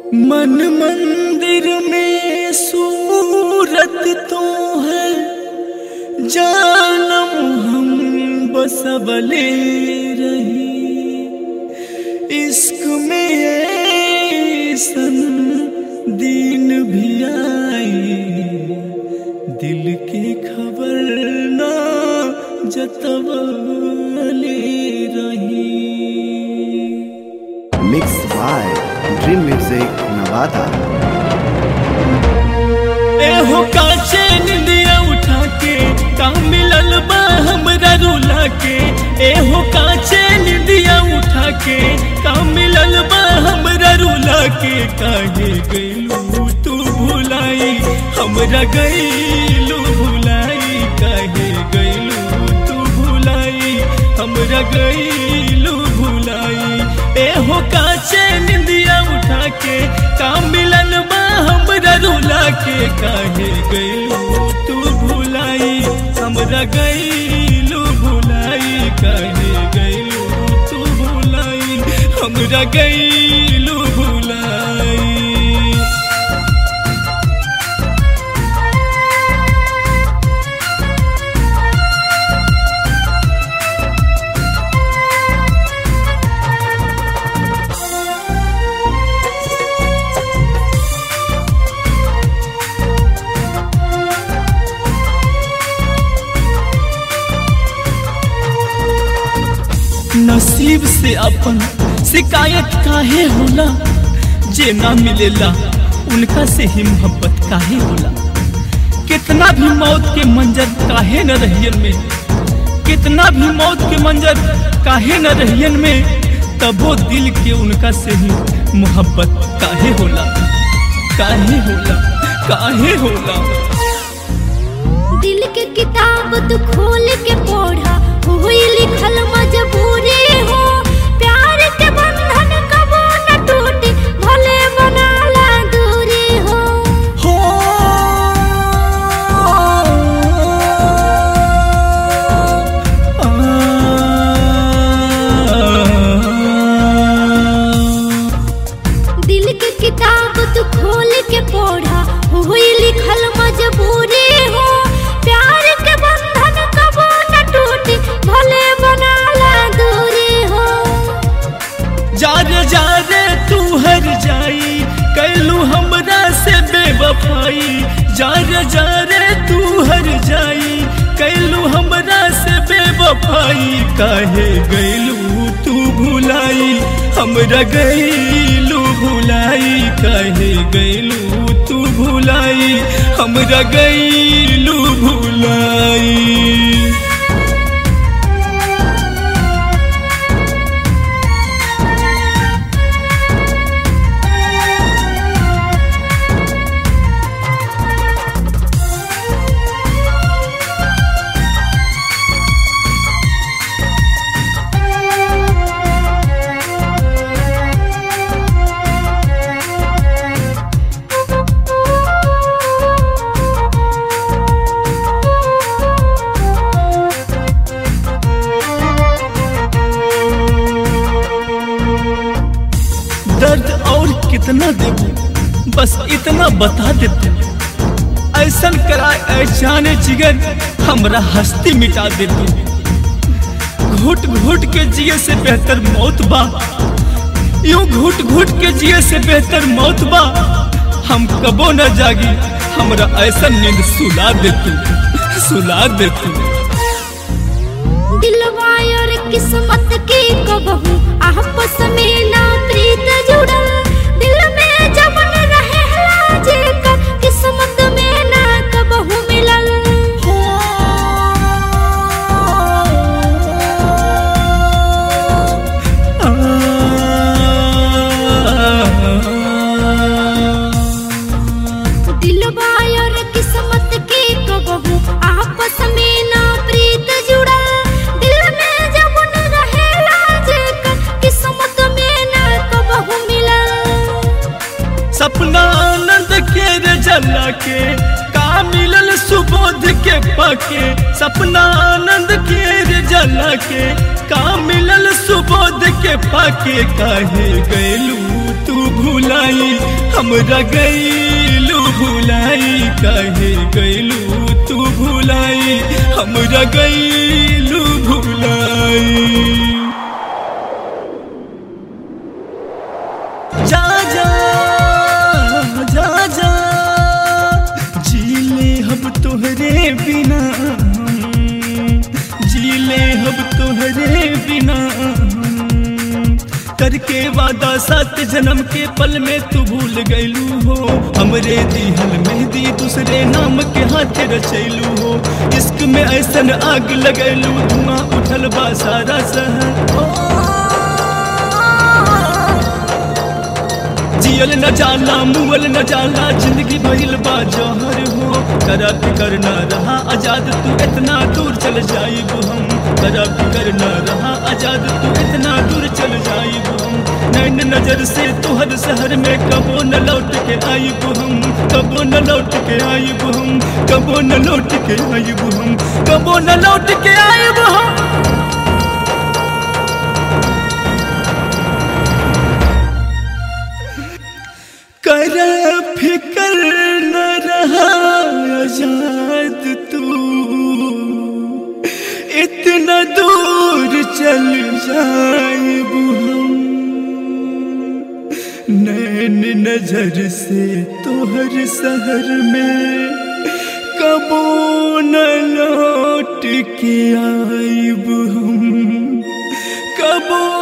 मन मंदिर में सूरत तो है जानम हम बसबले रही इश्क में ऐसन दिन भी आई दिल के खबर ना जतवले रही mix by dream music Nawada एहो काचे निंदिया उठा के का मिलल बा हमरा रुला के एहो काचे निंदिया उठा के का मिलल बा हमरा रुला के काहे गइलू तू भुलाई हमरा गइलू भुलाई काहे गइलू तू भुलाई हमरा गइलू भुलाई एहो काचे निंदिया उठा के का मिलल बा हमरा रुला के काहे गइलू तू भुलाई हमरा गइलू भुलाई काहे गइलू तू भुलाई हमरा गइलू भुलाई नसीब से अपन शिकायत काहे होला जे ना मिलेला उनका से ही मोहब्बत काहे होला कितना भी मौत के मंजर काहे न रहियन में कितना भी मौत के मंजर काहे न रहियन में तबो दिल के उनका से ही मोहब्बत काहे होला काहे होला काहे होला दिल के किताब तू खोल के पढ़ा हुई लिखल मजबूरी हो प्यार के बंधन कबो न टूटे भले बनाला दूरी हो हो दिल के किताब तू खोल के पढ़ा हुई लिखल मजबूरी हो प्यार के बंधन कबो न टूटे भले बनाला दूरी हो जारे जारे तू हर जाई कैलू हमरा से बेवफाई जारे जारे तू हर जाई कैलू हमरा से बेवफाई काहे गैलू तू भुलाई हमरा गैलू भुलाई काहे गैलू तू भुलाई हमरा गैलू भुलाई दर्द और कितना देबू बस इतना बता देते ऐसन कराए ऐसाने जिगर हमरा हस्ती मिटा देते घुट घुट के जिए से बेहतर मौत बा यूं घुट घुट के जिए से बेहतर मौत बा हम कबो न जागी हमरा ऐसा नींद सुला दे तू सुला दे तू दिलवा और किस्मत की कबहू आपस में ना प्रीत जुड़ल दिल में जब न रहे लाजे कर किस्मत में ना कबहू मिलल दिलवा और किस्मत की कबहू आपस में ना प्रीत जुड़ल दिल में जब न रहे लाजे कर किस्मत में ना कबहू मिलल सपना आनंद के रे जला के का मिलल सुबोध के पाके सपना आनंद के रे जला के का मिलल सुबोध के पाके काहे गैलू तू भुलाई हमरा गईलू भुलाई काहे गईलू तू भुलाई हमरा गईलू भुलाई जा जा जा जा जी ले हम तोहरे बिना जी ले हम तोहरे बिना करके वादा सात जन्म के पल में तू भूल गईलू हो हमरे दिहल मेहंदी दूसरे नाम के हाथ रचैलू हो इश्क में ऐसन आग लगैलू धुआं उठल बा सारा शहर ओ, जियल न जाला मुअल न जाला जिंदगी भइल बा जहर हो करा फिकर न रहा आजाद तू इतना दूर चल जाइब हम करा फिकर न रहा आजाद तू इतना दूर चल जाइब हम नैन नजर से तुहर शहर में कबो न लौट के आइब हम कबो न लौट के आइब हम कबो न लौट के आइब हम कबो न लौट के आइब हम कर फिकर न रहा आजाद तू इतना दूर चल जाइब हम नैन नजर से तोहर शहर में कबो न लौट के आइब हम कबो